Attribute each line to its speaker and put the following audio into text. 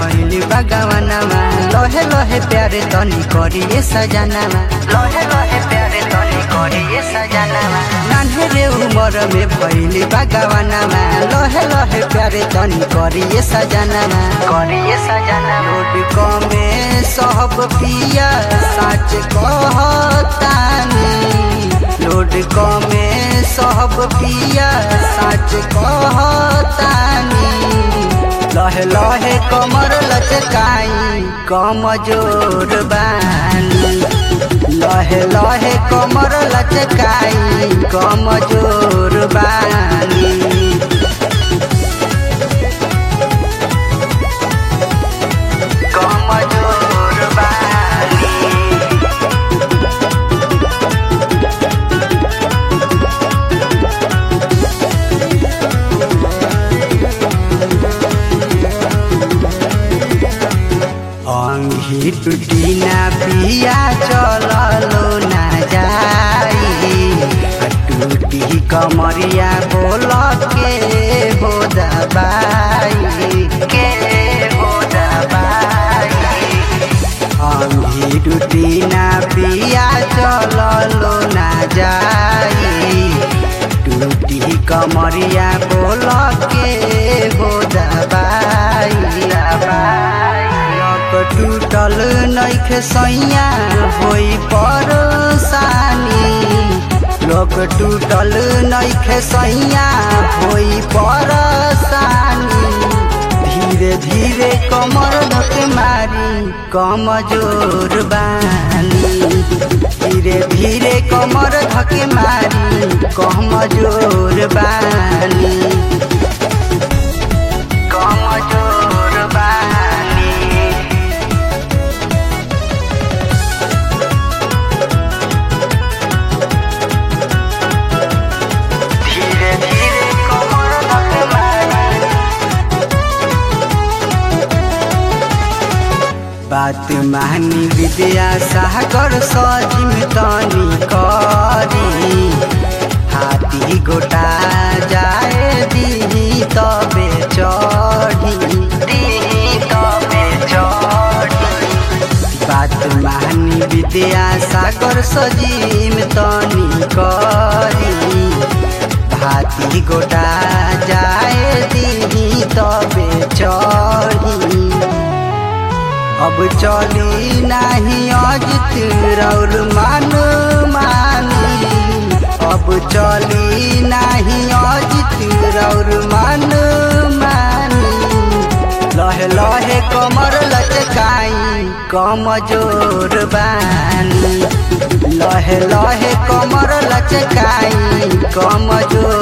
Speaker 1: भइली बगवनमा लहे लहे प्यारे तनी करिए सजनामा लहे लहे प्यारे तनी करिए सजनामा नान्हे रे उमर में भइली बगवनमा लहे लहे प्यारे तनी करिए सजनामा करिए सजना रोड कमे सब पिया साच कहतानी लोड कमे सब पिया साच कहतानी लहे लहे कमर लचकाई कमजोर बानी लहे लहे कमर लचकाई कमजोर बानी कमजोर बानी अंगी टूटी ना पिया चललो ना जाई टूटी कमरिया बोल के हो दबाई के हो दबाई अंगी टूटी ना पिया चललो ना जाई टूटी कमरिया बोल के हो दबाई दबाई लक टूटल नैखे सैया होई परसानी लोक टूटल नैखे सैया होई परसानी धीरे धीरे कमर धके मारी कमजोर बानी धीरे धीरे कमर धके मारी कमजोर बानी कमजोर बानी धीरे धीरे कमर धके मारी बात मानी विद्या सागर सजिम तनी करी हाथी गोटा जाए दी तबे चढ़ी दी तबे चढ़ी बात मानी विद्या सागर सजिम तनी करी हाथी गोटा जाए दी तबे चढ़ी अब चली नाही अजित रौर मान मानी अब चली नाही अजित रौर मान मानी लहे लहे कमर लचकाई कमजोर बानी लहे लहे कमर लचकाई कमजोर